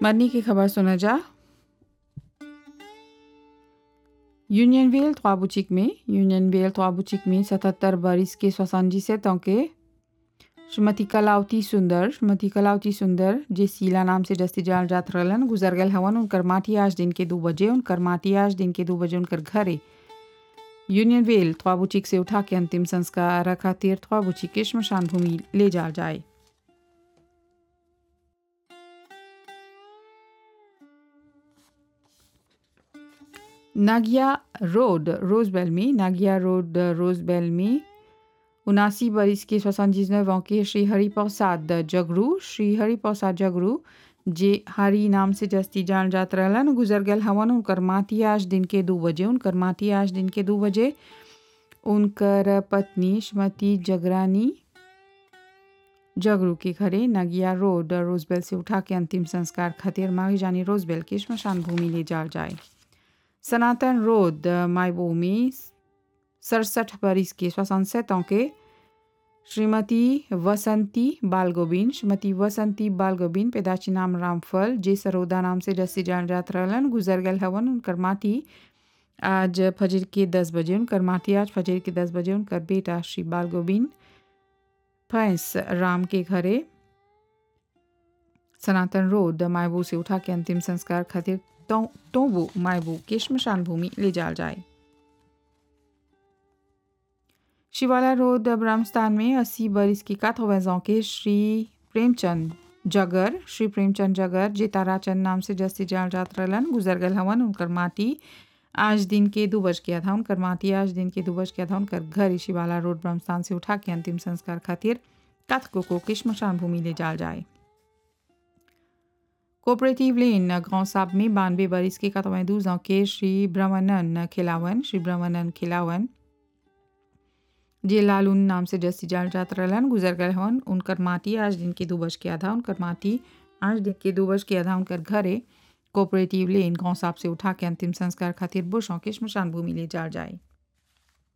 मरनी की खबर सुना जा यूनियनविल ख्वाबुचिक में यूनियनविल ख्वाबुचिक में सतहत्तर बरिस के सोसानजी से के श्रीमती कलावती सुंदर श्रीमती कलावती सुंदर जे सीला नाम से जस्ती जाल जात रहलन गुजर गल हवन उनकर माटी आज दिन के दो बजे उनकर माटी आज दिन के दो बजे उनकर घरे यूनियन वेल ख्वाबुचिक से उठा के अंतिम संस्कार खातिर ख्वाबुचिक के श्मशान भूमि ले जाल जाए नागिया रोड रोजबेल में नागिया रोड रोजबेल में उनासी बरिस के सोसानजीज नौ के श्री हरि प्रसाद जगरू श्री हरि प्रसाद जगरू जे हरी नाम से जस्ती जान जात रहलन गुजर गल हवन उनकर माटी आज दिन के दो बजे उनकर माटी आज दिन के दो बजे उनकर पत्नी श्रीमती जगरानी जगरू के घरे नगिया रोड रोजबेल से उठा के अंतिम संस्कार खातिर माही जानी रोजबेल की श्मशान भूमि ले जाल जाए सनातन रोड मायबो में सड़सठ बरिस के सोixante के श्रीमती वसंती बालगोबिन श्रीमती वसंती बालगोबिन पैदाची नाम रामफल जे सरोदा नाम से जस्सी जान जात रहलन गुजर गल हवन उनकर माटी आज फजर के दस बजे उनकर माटी आज फजर के दस बजे उनकर बेटा श्री बालगोबिन भैंस राम के घरे सनातन रोड मायबू से उठा के अंतिम संस्कार खातिर तो, तोबू मायबू के श्मशान भूमि ले जाल जाए शिवाला रोड ब्रह्मस्थान में अस्सी बरिस की काथोवैजों के श्री प्रेमचंद जगर श्री प्रेमचंद जगर जे ताराचंद नाम से जस्ती जाल जात रहलन गुजर गल हवन उनकर माटी आज दिन के दो बज गया था उनकर माटी आज दिन के दो बज गया था उनकर घर शिवाला रोड ब्रह्मस्थान से उठा के अंतिम संस्कार खातिर कथको को की श्मशान भूमि ले जाल जाए कोऑपरेटिव लेन गांव साहब में बानवे बरिस के कतवें दूजों के श्री ब्रह्मानंद खिलावन श्री ब्रह्मानंद खिलावन जे लालून नाम से जस्ती जाल जात रहलन गुजर गए हन उनकर माटी आज दिन के दो बज के आधा उनकर माटी आज दिन के दो बज के आधा उनकर घरे कोऑपरेटिव लेन गांव साहब से उठा के अंतिम संस्कार खातिर बुशों के श्मशान भूमि ले जाल जाए